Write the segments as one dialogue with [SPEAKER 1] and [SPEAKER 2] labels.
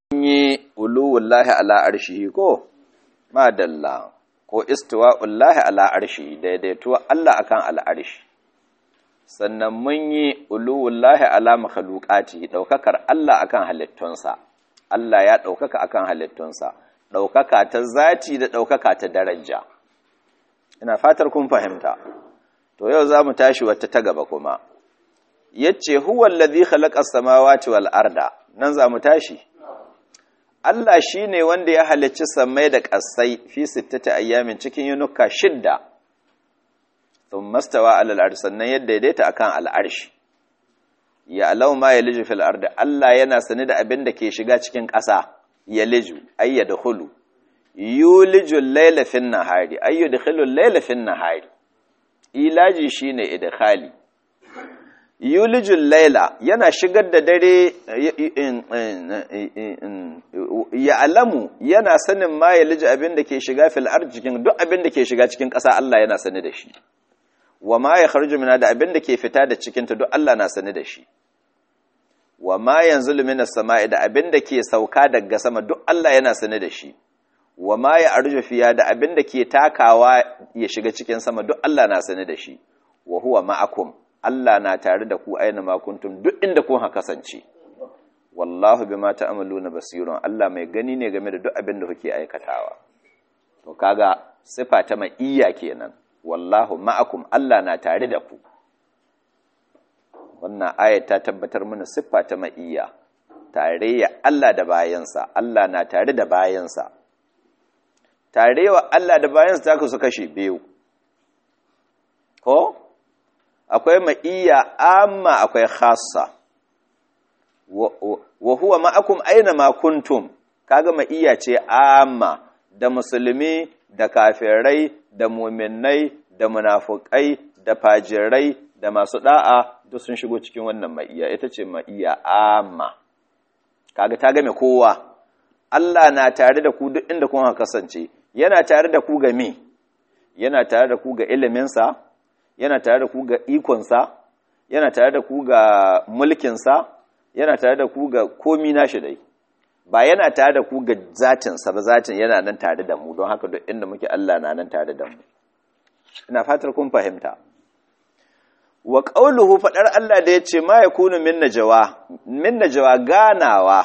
[SPEAKER 1] yi uluwullahi ala arshihi ko madalla ko istiwa'ullahi ala arshihi daidaituwa Allah akan al'arshi sannan mun yi uluwullahi ala makhluqati daukakar Allah akan halittunsa Allah ya daukaka akan halittunsa daukaka ta zati da daukaka ta daraja ina fatar kun fahimta to yau zamu tashi wata ta gaba kuma yace huwa allazi khalaqa as-samawati wal arda nan zamu tashi Allah shi ne wanda ya halicci sammai da ƙasai fi sittata ayyamin cikin yunuka shidda, sun mastawa al'ar sannan ya daidaita a kan al'arshi. Ya alau ma ya liju fil arda Allah yana sani da abin da ke shiga cikin ƙasa, ya liju, ayya da hulu, yu liju lailafin nahari, ayyu da hulu lailafin nahari, ilaji shi ne idkhali. yulijin laila yana shigar da dare ya alamu yana sanin ma ya liji abin da ke shiga fil arjikin duk abin da ke shiga cikin ƙasa Allah yana sani da shi wa ma ya kharju mina da abin da ke fita da cikinta duk Allah na sani da shi wa ma yanzulu minas sama'i da abin da ke sauka daga sama duk Allah yana sani da shi wa ma ya arju fiya da abin da ke takawa ya shiga cikin sama duk Allah na sani da shi wa huwa ma'akum Allah na tare da ku aina makuntum duk inda kun kasance wallahu bima ta'maluna basirun Allah mai gani ne game da duk abin da kuke aikatawa to kaga sifa ta ma'iyya kenan wallahu ma'akum Allah na tare da ku wannan aya ta tabbatar mana siffa ta ma'iyya tarayya Allah da bayansa Allah na tare da bayansa tarewa Allah da bayansa ta kasu kashe biyu ko akwai ma'iyya amma akwai khassa wa huwa ma'akum aina ma kuntum kaga ma'iyya ce amma da musulmi da kafirai da mu'minnai da munafukai da fajirai da masu da'a duk sun shigo cikin wannan ma'iyya ita ce ma'iyya amma kaga ta game kowa Allah na tare da ku duk inda kun kasance yana tare da ku ga me yana tare da ku ga iliminsa yana tare da ku ga ikonsa yana tare da ku ga mulkinsa yana tare da ku ga komi nashi dai ba yana tare da ku ga zatinsa ba zatin yana nan tare da mu don haka duk inda muke Allah na nan tare da mu ina fatar kun fahimta wa qauluhu fadar Allah da yace ma yakunu min najwa min najwa ganawa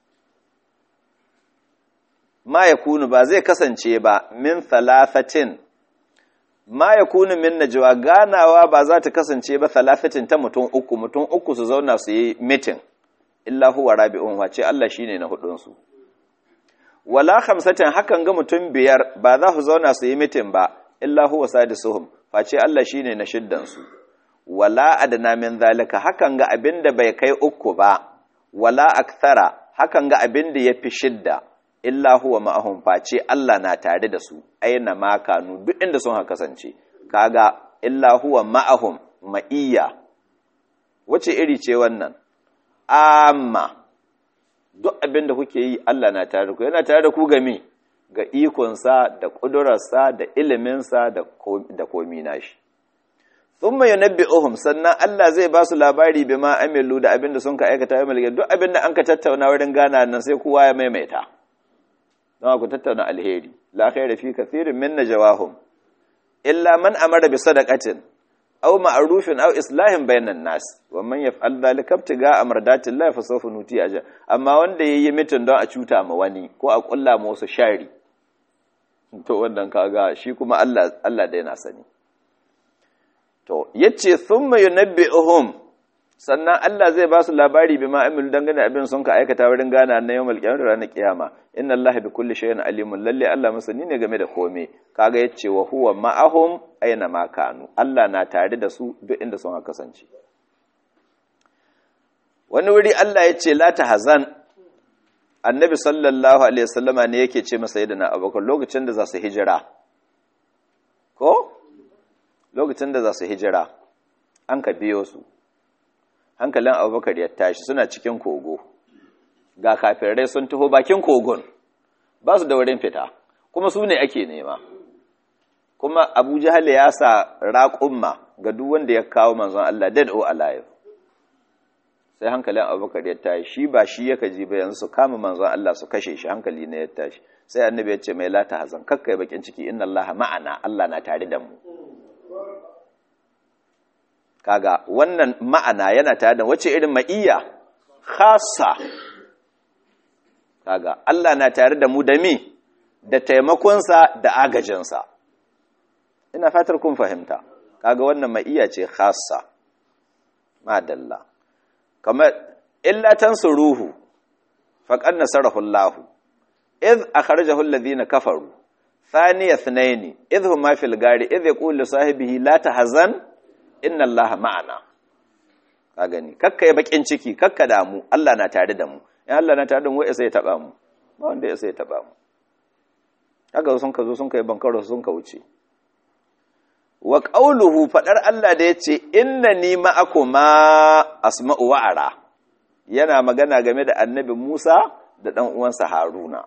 [SPEAKER 1] ma yakunu ba zai kasance ba min thalathatin ma ya kunu min najwa ganawa ba za ta kasance ba salafatin ta mutum uku mutum uku su zauna su yi mitin illa huwa rabi'un wace Allah shine na hudun su wala khamsatin hakan ga mutum biyar ba za su zauna su yi mitin ba illa huwa sadisuhum face Allah shine na shiddan su wala adna min zalika hakan ga abinda bai kai uku ba wala akthara hakan ga abinda yafi shidda illa huwa ma'ahum face Allah na tare da su aina ma kanu duk inda sun haka kasance kaga illa huwa ma'ahum ma'iyya wace iri ce wannan amma duk abin da kuke yi Allah na tare da ku yana tare da ku ga me ga ikonsa da ƙudurarsa da iliminsa da komi nashi thumma yunabbi'uhum sannan Allah zai ba su labari bima amilu da abin da sun ka aikata ya duk abin da an ka tattauna wurin gana nan sai kowa ya maimaita don ku tattauna alheri la khaira fi kathirin min najawahum illa man amara bi sadaqatin aw ma'rufin aw islahin bainan nas wa man yaf'al dhalika ibtiga amradati llahi fa sawfa nuti ajr amma wanda yayi mitin don a cuta ma wani ko a kulla ma wasu shari to wannan kaga shi kuma Allah Allah da yana sani to yace thumma yunabbi'uhum sannan Allah zai ba su labari bi ma'amilu dangane abin sun ka aikata wurin gana na yawmal qiyamah ranar kiyama inna Allah bi kulli shay'in alimun lalle Allah masani ne game da kome kaga yace wa huwa ma'ahum aina ma kanu Allah na tare da su duk inda sun kasance wani wuri Allah yace la tahzan annabi sallallahu alaihi wasallama ne yake ce masa yadda Abubakar lokacin da za su hijira ko lokacin da za su hijira an ka biyo su hankalin abubakar ya tashi suna cikin kogo ga kafirai sun taho bakin kogon ba su da wurin fita kuma su ne ake nema kuma abu jihali ya sa raƙumma ga duk wanda ya kawo manzon Allah dead or alive sai hankalin abubakar ya tashi shi ba shi ya kaji ba yanzu su kama manzon Allah su kashe shi hankali ne ya tashi sai annabi ya ce mai lata hazan kakka yi bakin ciki inna Allah ma'ana Allah na tare da mu kaga wannan ma'ana yana tare da wace irin ma'iyya khassa kaga Allah na tare da mu da mi da taimakonsa da agajinsa ina fatar kun fahimta kaga wannan ma'iyya ce khassa madalla kamar illa tansuruhu faqad nasarahu Allah idh akhrajahu alladhina kafaru thaniya ithnain idh huma fil gari idh yaqulu sahibihi la tahzan inna Allah ma'ana ka gani kakka yi bakin ciki kakka damu Allah na tare da mu in Allah na tare da mu wai sai ya taba mu ba wanda ya sai ya taba mu haka sun ka zo sun kai bankaro sun ka wuce wa qauluhu fadar Allah da yace innani ma'akuma asma'u wa ara yana magana game da annabi Musa da dan uwansa Haruna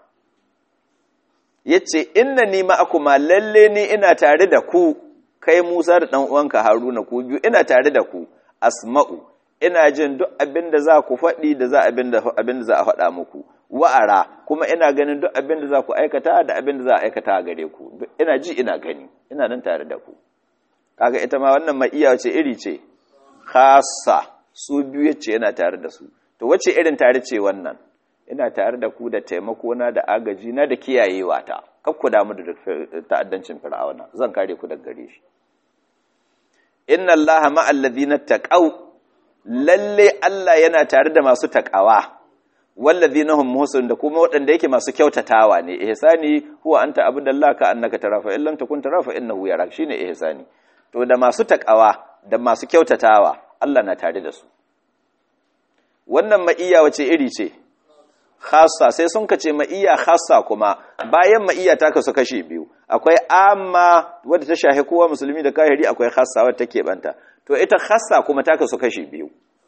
[SPEAKER 1] yace innani ma'akuma lalle ni ina tare da ku kai Musa da dan uwanka Haruna ku biyu ina tare da ku asma'u ina jin duk abin da za ku faɗi da za abin da za a faɗa muku wa'ara kuma ina ganin duk abin da za ku aikata da abin da za a aikata a gare ku ina ji ina gani ina nan tare da ku kaga ita ma wannan mai iya wace iri ce khassa su biyu yace yana tare da su to wace irin tare ce wannan ina tare da ku da taimako na da agaji na da kiyayewa ta kar ku damu da ta'addancin fir'auna zan kare ku daga gare shi inna allaha ma'al ladina taqaw lalle Allah yana tare da masu taqawa wallazina hum muhsin da kuma waɗanda yake masu kyautatawa ne ihsani huwa anta abudallah ka annaka tara fa illam takun tara fa innahu yarak shine ihsani to da masu taqawa da masu kyautatawa Allah na tare da su wannan ma'iyya wace iri ce khassa sai sun kace ma'iyya khassa kuma bayan ma'iyya ta kasu kashi biyu akwai amma wadda ta shahi kowa musulmi da kahiri akwai khassa wadda take banta to ita khassa kuma ta kasu kashi biyu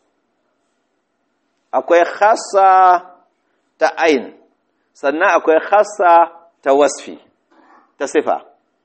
[SPEAKER 1] akwai khassa ta ain sannan akwai khassa ta wasfi ta sifa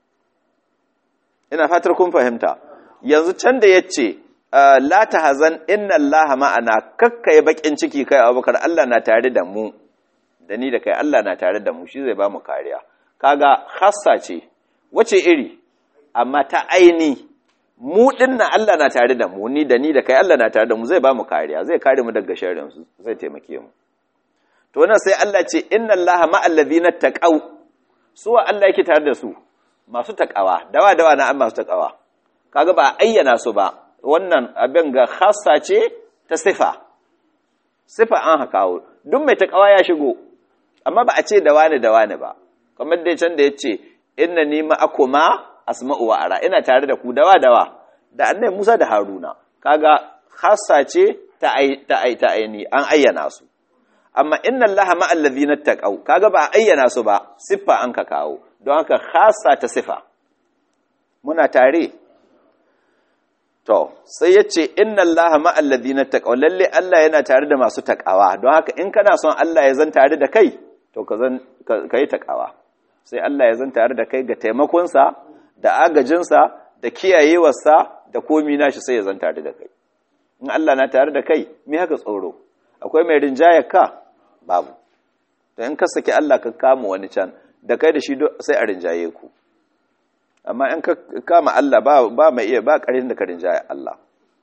[SPEAKER 1] ina fatar kun fahimta yanzu can da yace la tahzan inna allaha ma'ana kakkai bakin ciki kai abubakar Allah na tare da mu da ni da kai Allah na tare da mu shi zai ba mu kariya kaga khassa ce wace iri amma ta aini mu dinnan Allah na tare da mu ni da ni da kai Allah na tare da mu zai ba mu kariya zai kare mu daga sharrin su zai taimake mu to nan sai Allah ce inna allaha ma'al ladina taqaw su wa Allah yake tare da su masu takawa dawa dawa na an masu takawa kaga ba ayyana su ba wannan abin ga khassa ce ta sifa sifa an hakawo duk mai takawa ya shigo amma ba a ce da wani da wani ba kamar dai can da ya ce inna ni ma'akuma asma'u wa ara ina tare da ku dawa dawa da annai Musa da Haruna kaga khassa ce ta ai ta ai ta aini an ayyana su amma inna Allaha ma'al ladhina taqaw kaga ba ayyana su ba siffa an ka kawo don haka khassa ta sifa muna tare To, sai ya ce, Inna Allah ma'allazi na taƙawa, lalle Allah yana tare da masu taƙawa, don haka in kana son Allah ya zan tare da kai, to ka yi taƙawa. Sai Allah ya zan tare da kai ga taimakonsa, da agajinsa, da kiyayewarsa, da komi nashi sai ya zan tare da kai. In Allah na tare da kai, me haka tsoro? Akwai mai rinjayar ka? Babu. To, in ka saki Allah ka kama wani can, da kai da shi sai a rinjaye ku. amma in ka kama Allah ba ba mai iya ba ƙarin da ka rinjaya Allah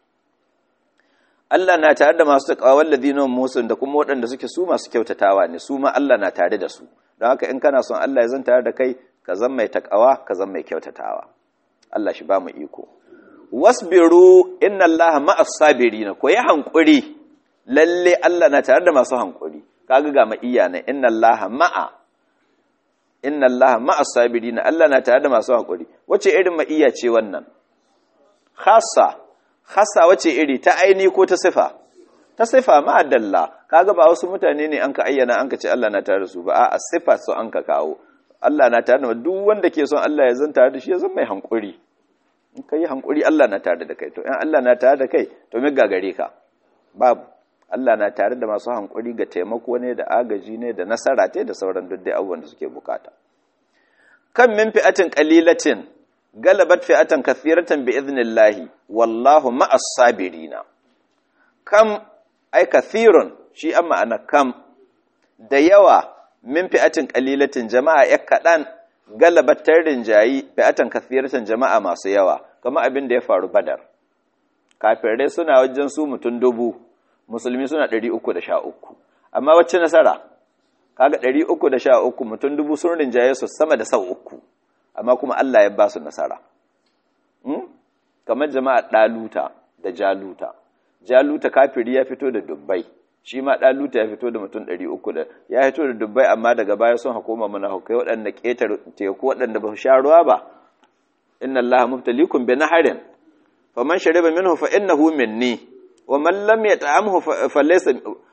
[SPEAKER 1] Allah na tare da masu taqwa walladina musun da kuma waɗanda suke su masu kyautatawa ne su ma Allah na tare da su don haka in kana son Allah ya zan tare da kai ka zan mai taqwa ka zan mai kyautatawa Allah shi ba mu iko wasbiru inna Allah ma'as sabirin ko yi hankuri lalle Allah na tare da masu hankuri kaga ga ma iya ne inna Allah ma'a inna allaha ma'as sabirin Allah na tare da masu hakuri wace irin ma'iyya ce wannan khassa khassa wace iri ta aini ko ta sifa ta sifa ma dalla kaga ba wasu mutane ne an ka ayyana an ka ce Allah na tare da su ba a sifa su an ka kawo Allah na tare da duk wanda ke son Allah ya zan tare da shi ya zan mai hankuri in ka yi hankuri Allah na tare da kai to in Allah na tare da kai to me gagare ka babu Allah na tare da masu hankuri ga taimako ne da agaji ne da nasara te da sauran duk dai abubuwan da suke bukata kan min fi'atin qalilatin galabat fi'atan kathiratan bi idnillahi wallahu ma'as sabirina kam ai kathirun shi an ma'ana kam da yawa min fi'atin qalilatin jama'a ya kadan galabatar rinjayi fi'atan kathiratin jama'a masu yawa kamar abin da ya faru badar kafirai suna wajen su mutum dubu musulmi suna 313 amma wacce nasara kaga 313 mutum dubu sun rinjaye su sama da sau uku amma kuma Allah ya ba su nasara kamar jama'a ɗaluta da jaluta jaluta kafiri ya fito da dubbai shi ma ɗaluta ya fito da mutum ɗari uku da ya fito da dubbai amma daga baya sun hakoma mana hukai waɗanda ƙetar teku waɗanda ba su sha ruwa ba inna allaha mubtalikum bi naharin faman shariba minhu fa innahu minni wa man lam yat'amhu fa laysa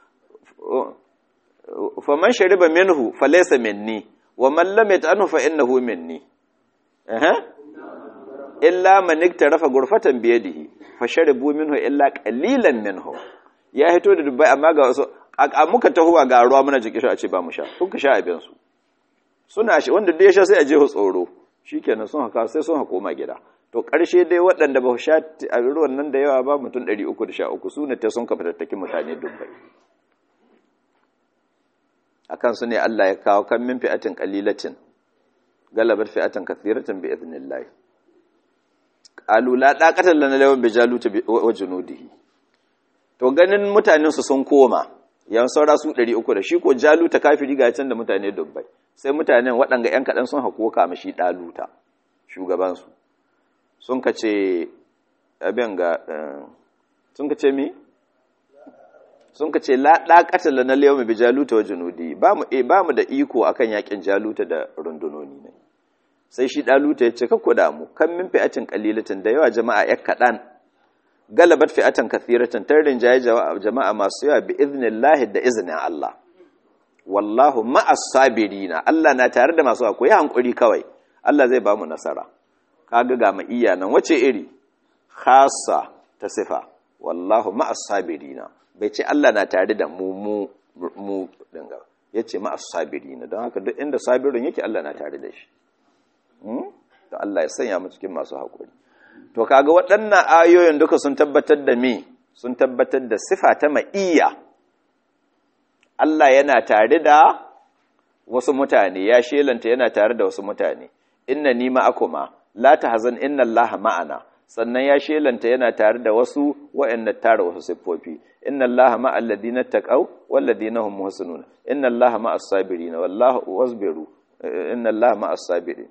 [SPEAKER 1] faman shariba minhu fa laysa minni wa man lam yat'amhu fa innahu minni eh illa man iktarafa gurfatan biyadihi fa sharibu minhu illa qalilan minhu ya hito da dubbai amma ga wasu a muka tahuwa ga ruwa muna jiki a ce ba mu sha kun ka sha abin su suna shi wanda duk ya sha sai a je tsoro shikenan sun haka sai sun hako ma gida to karshe dai waɗanda ba sha a ruwan nan da yawa ba mutum 313 su ne ta sun ka fitattaki mutane dubbai akan su ne Allah ya kawo kan min fi'atin qalilatin galabar fi'atan kathiratin bi idnillah qalu la daqatan lana lawan bi jaluta wa junudihi to ganin mutanen su sun koma yan saura su 300 da shi ko jaluta kafiri ga can da mutane dubbai sai mutanen waɗanga yan kadan sun hako kama shi daluta shugaban su sun kace abin ga sun kace mi sun kace la daqatan lana lawan bi jaluta wa junudi ba mu ba mu da iko akan yakin jaluta da rundunoni ne sai shi ɗaluta ya ce kakku damu kan min fi'atin ƙalilatin da yawa jama'a ya kaɗan galabat fi'atan kathiratin tarin jaye jama'a masu yawa bi iznillahi da iznin Allah wallahu ma'as sabirina Allah na tare da masu akwai hankuri kawai Allah zai ba mu nasara kaga ga mu iya nan wace iri khassa ta sifa wallahu ma'as sabirina bai ce Allah na tare da mu mu mu dinga yace ma'as sabirina don haka duk inda sabirin yake Allah na tare da shi to Allah ya sanya mu cikin masu haƙuri to kaga waɗannan ayoyin duka sun tabbatar da me sun tabbatar da sifa ta ma'iyya Allah yana tare da wasu mutane ya shelanta yana tare da wasu mutane inna ni ma'akuma la tahzan inna Allah ma'ana sannan ya shelanta yana tare da wasu waɗanda tare wasu siffofi inna Allah ma'al ladina taqaw wal ladina hum muhsinun inna Allah ma'as sabirin wallahu wasbiru inna Allah ma'as sabirin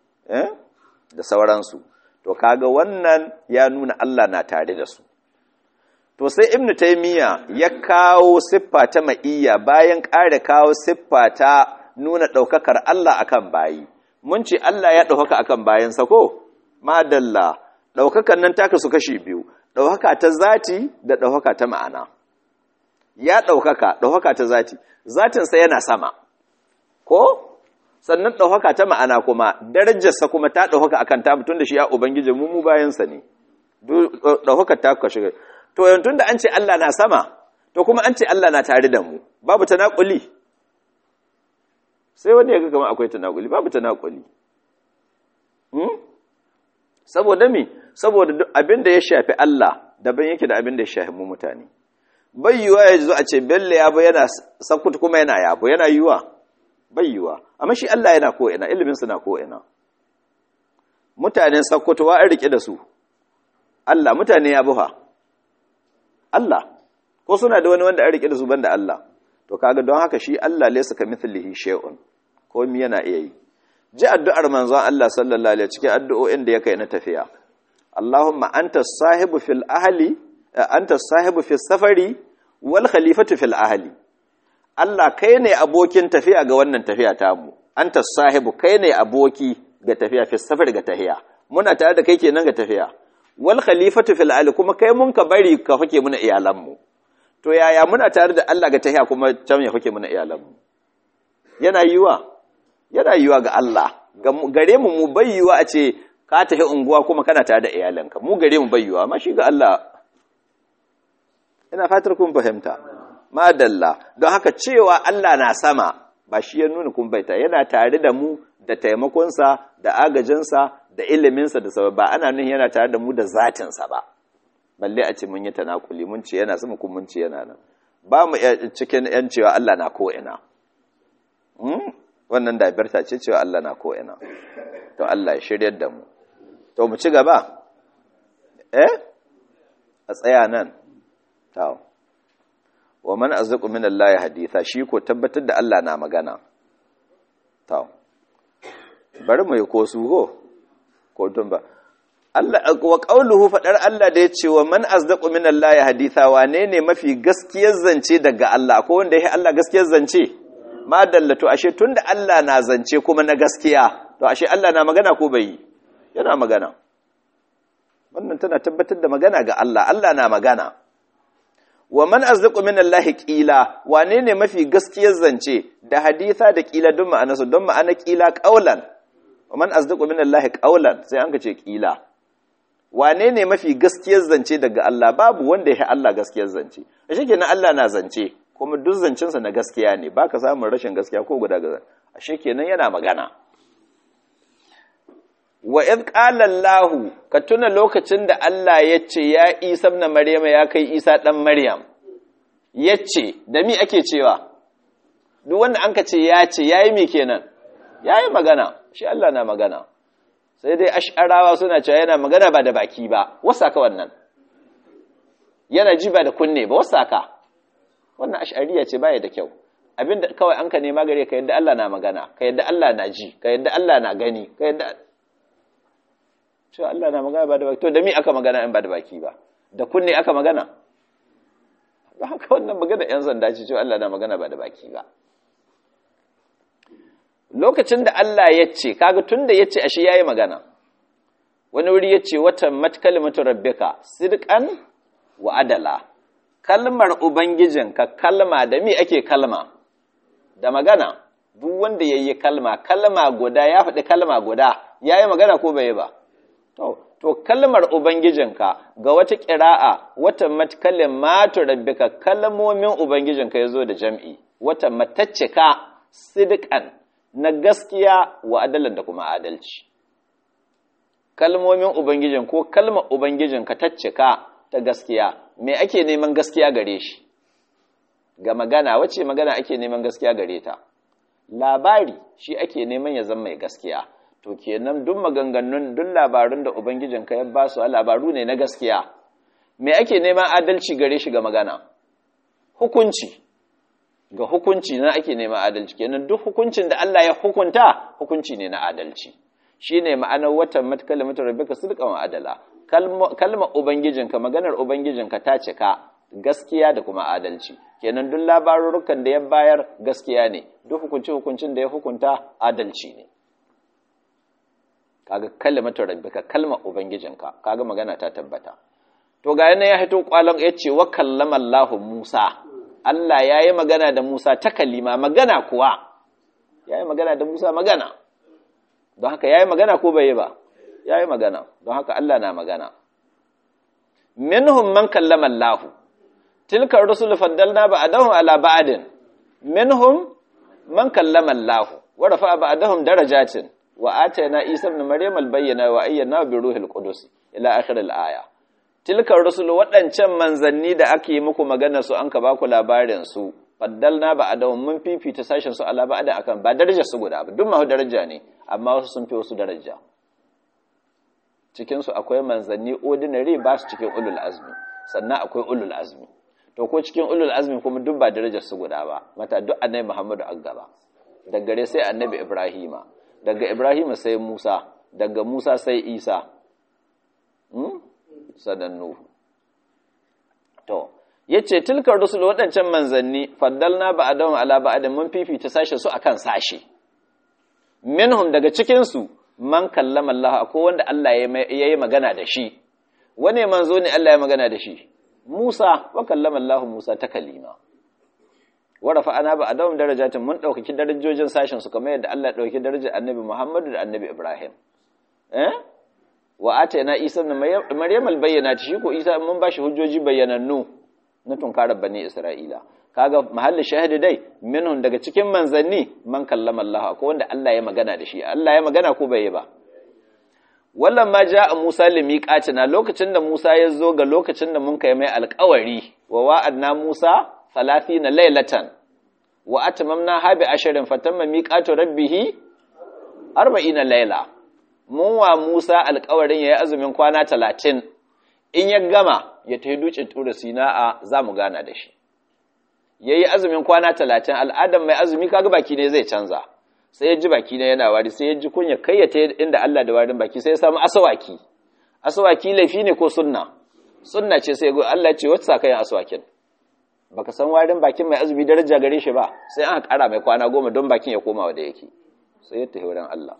[SPEAKER 1] da sauransu to kaga wannan ya nuna Allah na tare da su to sai ibn taymiya ya kawo siffa ta ma'iyya bayan ƙara kawo siffa ta nuna ɗaukakar Allah akan bayi mun ce Allah ya ɗaukaka akan bayansa ko madalla ɗaukakan nan taka su kashi biyu ɗaukaka ta zati da ɗaukaka ta ma'ana ya ɗaukaka ɗaukaka ta zati zatinsa yana sama ko sannan ɗaukaka ta ma'ana kuma darajarsa kuma ta ɗaukaka akan ta mutum da shi ya ubangiji mu mu bayansa ne ɗaukaka ta kashe to yantun da an ce Allah na sama to kuma an ce Allah na tare da mu babu tanakuli sai wani ya ga kamar akwai tanakuli babu tanakuli hmm? saboda me saboda abin da ya shafi Allah daban yake da abin da ya shafi mu mutane bai yiwa ya zo a ce bello yabo yana sakutu kuma yana yabo yana yiwa bai yiwa amma shi Allah yana ko ina ilimin sa na ko ina mutanen sakutu wa an rike da su Allah mutane ya buha Allah ko suna da wani wanda an rike da su banda Allah to kaga don haka shi Allah laysa kamithlihi shay'un ko mi yana iya yi ji addu'ar manzon Allah sallallahu alaihi cikin addu'o'in da yake na tafiya Allahumma anta sahibu fil ahli anta sahibu fis safari wal khalifatu fil ahli Allah kai ne abokin tafiya ga wannan tafiya tamu anta sahibu kai ne aboki ga tafiya fis safari ga tahiya muna tare da kai kenan ga tafiya wal khalifatu fil ahli kuma kai mun ka bari ka fake muna iyalanmu to yaya muna tare da Allah ga tahiya kuma can ya fake muna iyalanmu yana yiwa yana yiwa ga Allah gare mu mu bayyuwa a ce ka tafi unguwa kuma kana tare da iyalanka mu gare mu bayyuwa amma shi ga Allah ina fatar kun fahimta madalla don haka cewa Allah na sama ba shi ya nuna kun baita yana tare da mu da taimakonsa da agajinsa da iliminsa da sabab ba ana nuna yana tare da mu da zatinsa ba balle a ce mun yi tanakuli mun ce yana sama kuma mun ce yana nan ba mu cikin yan cewa Allah na ko ina wannan dabirta ce cewa Allah na ko ina to Allah ya shiryar da mu to mu ci gaba eh a tsaya nan to wa man azqu min Allah haditha shi ko tabbatar da Allah na magana to bari mu yi ko su ho ko tun ba Allah wa qauluhu fadar Allah da yace wa man azqu min Allah haditha wane ne mafi gaskiyar zance daga Allah ko wanda yake Allah gaskiyar zance ma dallatu ashe tunda Allah na zance kuma na gaskiya to ashe Allah na magana ko bai yana magana wannan tana tabbatar da magana ga Allah Allah na magana wa man azqu min Allah qila wane ne mafi gaskiyar zance da haditha da qila don ma'ana su don ma'ana qila qaulan wa man azqu min Allah qaulan sai an ce qila wane ne mafi gaskiyar zance daga Allah babu wanda ya Allah gaskiyar zance ashe kenan Allah na zance kuma duk zancensa na gaskiya ne baka samun rashin gaskiya ko guda gaza ashe kenan yana magana wa id qala Allah ka tuna lokacin da Allah ya ce ya Isa ibn Maryam ya kai Isa dan Maryam yace da mi ake cewa duk wanda an ka ce ya ce yayi mi kenan yayi magana shi Allah na magana sai dai ash'arawa suna cewa yana magana ba da baki ba wasa ka wannan yana ji ba da kunne ba wasa ka wannan ash'ariya ce baya da kyau abinda kawai an ka nema gare ka yadda Allah na magana ka yadda Allah na ji ka yadda Allah na gani ka yadda cewa Allah na magana ba da baki to da mi aka magana in ba da baki ba da kunne aka magana ba haka wannan magana yan sanda ce cewa Allah na magana ba da baki ba lokacin da Allah ya ce kaga tunda ya ce ashe yayi magana wani wuri ya ce wata matkalimatu rabbika sidqan wa adala kalmar ubangijinka kalma da mi ake kalma da magana duk wanda yayi kalma kalma guda ya faɗi kalma guda yayi magana ko bai ba to to kalmar ubangijinka ga wata ƙira'a wata matkalimatu rabbika kalmomin ubangijinka yazo da jam'i wata mataccika sidqan na gaskiya wa adalan da kuma adalci kalmomin ubangijin ko kalmar ubangijin ka taccika ta gaskiya me ake neman gaskiya gare shi ga magana wace magana ake neman gaskiya gare ta labari shi ake neman ya zama mai gaskiya to kenan duk maganganun duk labarun da ubangijin ka ya ba su labaru ne na gaskiya me ake neman adalci gare shi ga magana hukunci ga hukunci na ake neman adalci kenan duk hukuncin da Allah ya hukunta hukunci ne na adalci shine ma'anar watan matkalimatu rabbika sidqan wa adala kalma ubangijinka maganar ubangijinka ta cika gaskiya da kuma adalci kenan duk labarurukan da ya bayar gaskiya ne duk hukunci hukuncin da ya hukunta adalci ne kaga kalimatu rabbika kalma ubangijinka kaga magana ta tabbata to ga yana ya hito kwalon yace wa kallama Allahu Musa Allah ya yi magana da Musa ta kalima magana kuwa ya yi magana da Musa magana don haka ya yi magana ko bai yi ba ya yi magana don haka Allah na magana minhum man kallama Allah tilka rusul faddalna ba'dahum ala ba'din minhum man kallama Allah wa rafa'a ba'dahum darajatin wa atayna Isa ibn Maryam al-bayyana wa ayyana bi ruhil qudus ila akhir al-aya tilkar rusul waɗancan manzanni da ake muku magana su an ka ba ku labarin su faddalna ba a dawon mun fifita sashen su ala ba da akan ba darajar su guda ba duk mahu daraja ne amma wasu sun fi wasu daraja cikin su akwai manzanni ordinary ba su cikin ulul azmi sannan akwai ulul azmi to ko cikin ulul azmi kuma duk ba darajar su guda ba mata duk annabi Muhammadu an gaba daga gare sai annabi Ibrahima daga Ibrahima sai Musa daga Musa sai Isa sadan Nuhu. To, ya ce, Tilkar rusul waɗancan manzanni, faddalna ba a dawon ala ba mun fifita sashe su akan sashe. Minhum daga cikinsu, man kallama Allah, ko wanda Allah ya yi magana da shi. Wane manzo ne Allah ya magana da shi? Musa, wa kallama Allah Musa ta kalima. Warafa ana ba a dawon darajatin mun ɗaukaki darajojin sashen su kamar yadda Allah ya ɗauki darajar annabi Muhammadu da annabi Ibrahim. Eh? wa atayna isa ibn maryam albayyinat shi ko isa mun bashi hujjoji bayyanannu na tunkarar bani isra'ila kaga mahalli shahidi dai minhum daga cikin manzanni man kallama Allah ko wanda Allah ya magana da shi Allah ya magana ko bai yi ba wallan ma jaa Musa limiqatina lokacin da Musa ya zo ga lokacin da mun kai mai alƙawari wa wa'adna Musa 30 laylatan wa atmamna ha bi asharin fatamma miqatu rabbih 40 layla mun wa Musa alƙawarin yayi azumin kwana 30 in ya gama ya tafi dukin tura sina'a za mu gana da shi yayi azumin kwana 30 al'adan mai azumi kaga baki ne zai canza sai ya ji baki ne yana wari sai ya ji kunya kai ya tayi inda Allah da warin baki sai ya samu asawaki asawaki laifi ne ko sunna sunna ce sai Allah ya ce wata sa kayan asawakin baka san warin bakin mai azumi daraja gare shi ba sai an kara mai kwana goma don bakin ya koma wanda yake sai ya tafi wurin Allah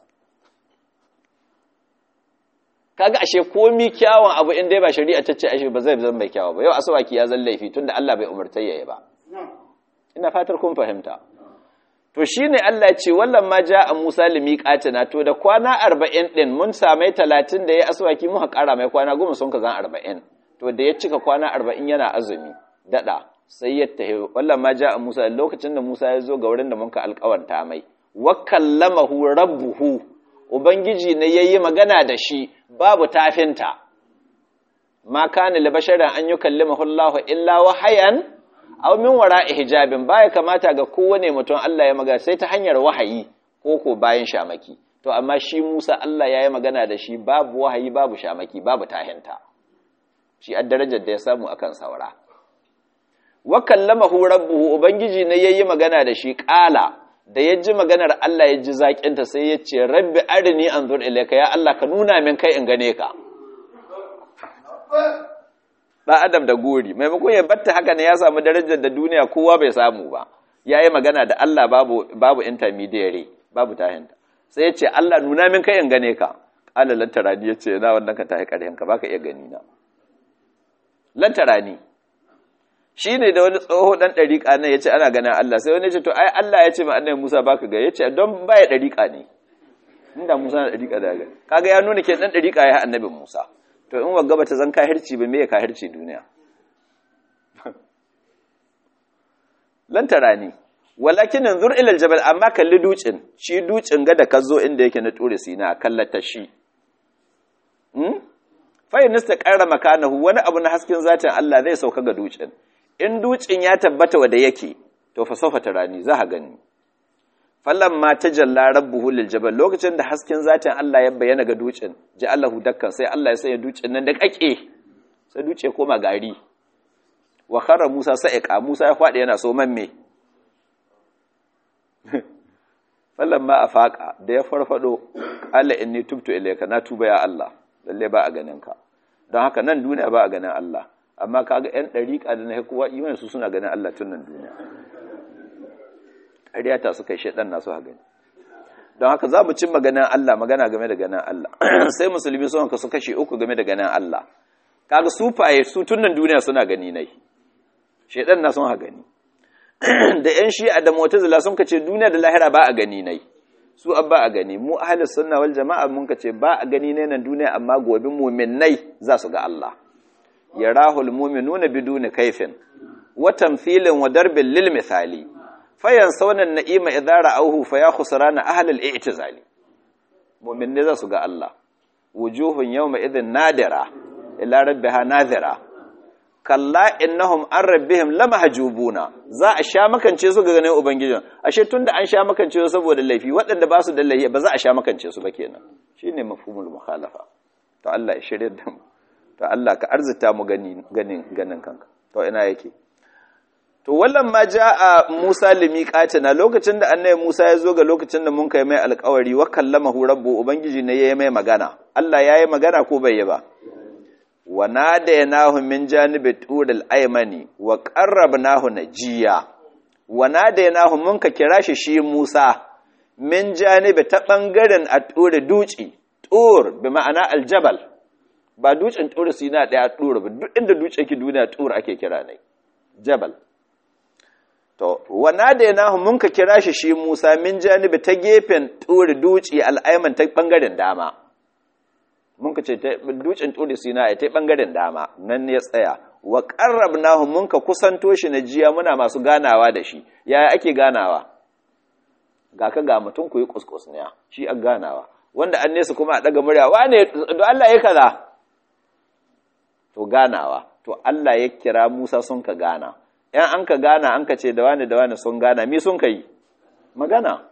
[SPEAKER 1] kaga ashe komi kyawun abu in dai ba shari'a ta ce ashe ba zai zama mai kyawu ba yau asawaki ya zan laifi tunda Allah bai umarta yayi ba ina fatar kun fahimta to shine Allah ya ce wallan ma ja a Musa limiqatina to da kwana 40 din mun samai 30 da yayi aswaki muka kara mai kwana 10 sun ka zan 40 to da ya cika kwana 40 yana azumi dada sai ya tahi wallan ma ja a Musa lokacin da Musa ya zo ga wurin da mun ka alƙawanta mai wa kallamahu rabbuhu ubangiji ne yayi magana da shi babu tafinta ma kana li basharin an yukallimahu Allah illa wahayan aw min wara'i hijabin baya kamata ga kowane mutum Allah ya magana sai ta hanyar wahayi ko ko bayan shamaki to amma shi Musa Allah ya yi magana da shi babu wahayi babu shamaki babu tahinta shi a darajar da ya samu akan saura wa kallamahu rabbuhu ubangiji ne yayi magana da shi qala da ya ji maganar Allah ya ji zaƙinta sai ya ce rabbi arini anzur ilayka ya Allah ka nuna min kai in gane ka ɗan adam da gori maimakon ya batta haka ne ya samu darajar da duniya kowa bai samu ba ya yi magana da Allah babu, babu intermediary babu tahinta sai ya ce Allah nuna min kai in gane ka ƙala lantarani ya ce na wannan ka tahi ƙaryanka ba ka iya gani na lantarani shi ne da wani tsoho ɗan ɗariƙa nan ya ce ana ganin Allah sai wani ya ce to ai Allah ya ce ma annabi Musa ba ka ga ya ce don baya ɗariƙa ne inda Musa na ɗariƙa da ga kaga ya nuna ke ɗan ɗariƙa ya annabin Musa to in wagga bata zan kahirci ba me ya kahirci duniya lan tarani walakin anzur ila aljabal amma kalli ducin shi ducin ga da kazo inda yake na ture sina kallata shi hmm fa yanista qarra makanahu wani abu na hasken zatin Allah zai sauka ga ducin in ducin ya tabbata wanda yake to fa sofa tarani za ka gani falamma tajalla rabbuhu lil jabal lokacin da hasken zatin Allah ya bayyana ga dutsen ji Allahu dakkan sai Allah ya sanya dutsen nan da kake sai dutse koma gari wa khara Musa sa'iqa Musa ya fadi yana so mamme falamma afaqa da ya farfado qala inni tubtu ilayka na tuba ya Allah lalle ba a ganin ka don haka nan duniya ba a ganin Allah amma kaga yan dariƙa da na kowa imani su suna ganin Allah tun nan duniya ƙaryata suka yi shaɗan nasu gani don haka za mu cin maganin Allah magana game da ganin Allah sai musulmi sun kasu kashe uku game da ganin Allah kaga sufaye su tunan duniya suna gani nai shaɗan na sun gani da yan shi'a da mu'tazila sun kace duniya da lahira ba a gani nai su abba a gani mu ahlus sunna wal jama'a mun kace ba a gani ne nan duniya amma gobe mu'minnai za su ga Allah yarahul mu'minuna biduni kaifin wa tamthilin wa darbin lil misali fayan saunan na'ima idara auhu fa ya khusrana ahlul i'tizali mu'minne za su ga Allah wujuhun yawma idhin nadira ila rabbiha nadira kalla innahum an rabbihim lamahjubuna za a sha makance su ga ganin ubangijin ashe tunda an sha makance su saboda laifi waɗanda ba su da laifi ba za a sha makance su ba kenan shine mafhumul mukhalafa to Allah ya shirye da mu to Allah ka arzita mu ganin ganin ganin kanka to ina yake to wallan ma a Musa limiqatina lokacin da annabi Musa ya zo ga lokacin da mun kai mai alƙawari wa kallamahu rabbu ubangiji ne yayi mai magana Allah yayi magana ko bai yi ba wa nadaynahu min janibi turil aymani wa qarrabnahu najiya wa nadaynahu mun ka kira shi shi Musa min janibi ta bangaren a ture duci tur bi ma'ana aljabal ba dutsen tur sina daya tur ba duk inda dutse ki duniya tur ake kira ne jabal To, wana da yana mun ka kira shi shi Musa min janibi ta gefen turi duci al'aiman ta ɓangaren dama. Mun ka ce dutsen turi sina ta ɓangaren dama, nan ya tsaya. Wa ƙarrab nahu mun ka kusanto shi na jiya muna masu ganawa da shi, yaya ake ganawa? Ga ka ga mutum ku yi kuskus ne, shi an ganawa. Wanda an nesa kuma a ɗaga murya, wane, do Allah ya kaza? To ganawa, to Allah ya kira Musa sun ka gana. yan an ka gana an ka ce da wani da wani sun gana mi sun kai magana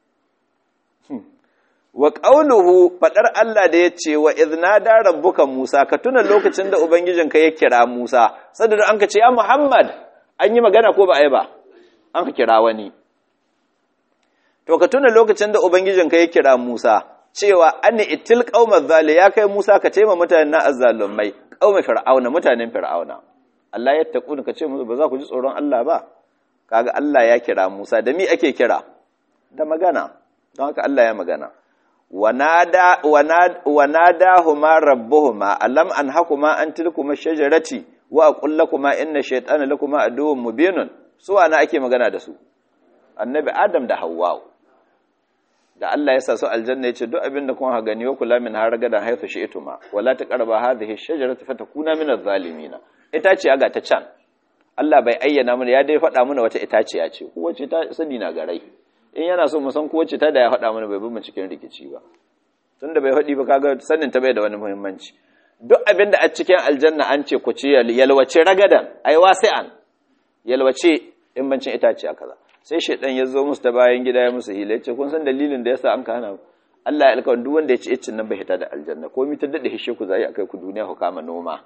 [SPEAKER 1] wa qauluhu fadar Allah da yace wa idnada rabbuka Musa ka tuna lokacin da ubangijinka ya kira Musa sadda an ka ce ya Muhammad an yi magana ko ba a yi ba an ka kira wani to ka tuna lokacin da ubangijinka ya kira Musa cewa an itil qaumaz zali ya kai Musa ka taima mutanen na azzalumai qauma fir'auna mutanen fir'auna Allah ya taƙuna ka ce musu ba za ku ji tsoron Allah ba kaga Allah ya kira Musa da mi ake kira da magana don haka Allah ya magana wanada wanadahuma rabbuhuma alam anhakuma an tilkuma shajarati wa aqul lakuma inna shaytana lakuma aduwwun mubinun su ana ake magana da su annabi adam da hawwa da Allah ya sa su aljanna yace duk abin da kun ha gani wa kula min har gadan haythu shi'tuma wala taqrabu hadhihi ash-shajarati fatakuna min adh-dhalimin itaciya ga ta can Allah bai ayyana mana ya dai faɗa mana wata itaciya ce ko wacce ta sani na garai in yana so mu san ko wacce ta da ya faɗa mana bai bi mu cikin rikici ba tunda bai faɗi ba kaga sanin ta bai da wani muhimmanci duk abin da a cikin aljanna an ce ku ci yalwace ragadan ai wasi'an yalwace in bancin itaciya kaza sai shaidan ya zo musu ta bayan gida ya musu hila yace kun san dalilin da yasa an ka hana Allah ya alƙawarin duk wanda ya ci iccin nan bai hita da aljanna ko mi ta dade hishe ku zai akai ku duniya ku kama noma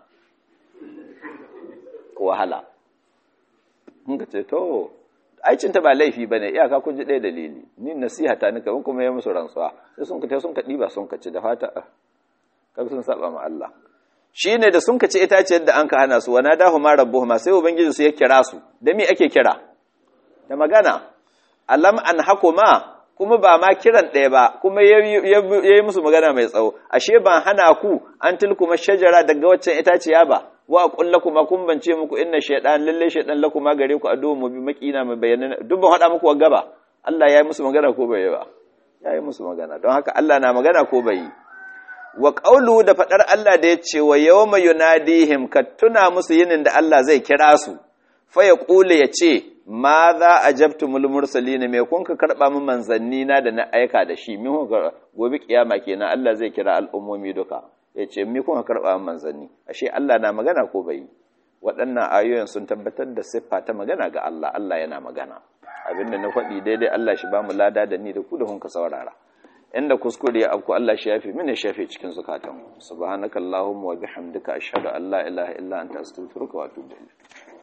[SPEAKER 1] ko wahala mun ka ce to aicin ta ba laifi bane iyaka kun ji ɗaya dalili ni nasiha ta ni kaman kuma ya musu rantsuwa sai sun ka ta sun ka diba sun ka ci da fata kaga sun saba ma Allah shine da sun ka ci itaciyar da an ka hana su wana dahu ma rabbuhuma sai ubangiji su ya kira su da me ake kira da magana alam an hakuma kuma ba ma kiran ɗaya ba kuma ya yi musu magana mai tsawo ashe ban hana ku an tilkuma shajara daga waccan itaciya ba wa aqul kuma kun bance muku inna shaytan lalle shaytan lakuma gare ku adu mu bi makina mai bayyana duk ban hada muku wagga ba Allah ya yi musu magana ko bai ba ya yi musu magana don haka Allah na magana ko bai wa qawlu da fadar Allah da ya ce wa yawma yunadihim ka tuna musu yinin da Allah zai kira su fa ya kule ya ce ma za a jabtu mulmursali ne mai kun ka karɓa min manzanni na da na aika da shi min kun gobe kiyama kenan Allah zai kira al'ummomi duka ya ce mi kun ka karɓa min manzanni ashe Allah na magana ko bai waɗannan ayoyin sun tabbatar da siffa ta magana ga Allah Allah yana magana abinda na faɗi daidai Allah shi ba mu lada da ni da ku da kun ka saurara inda kuskure ya afku Allah shi yafi mini shafe cikin zukatan subhanakallahumma wa bihamdika ashhadu an la ilaha illa anta astaghfiruka wa atubu ilayk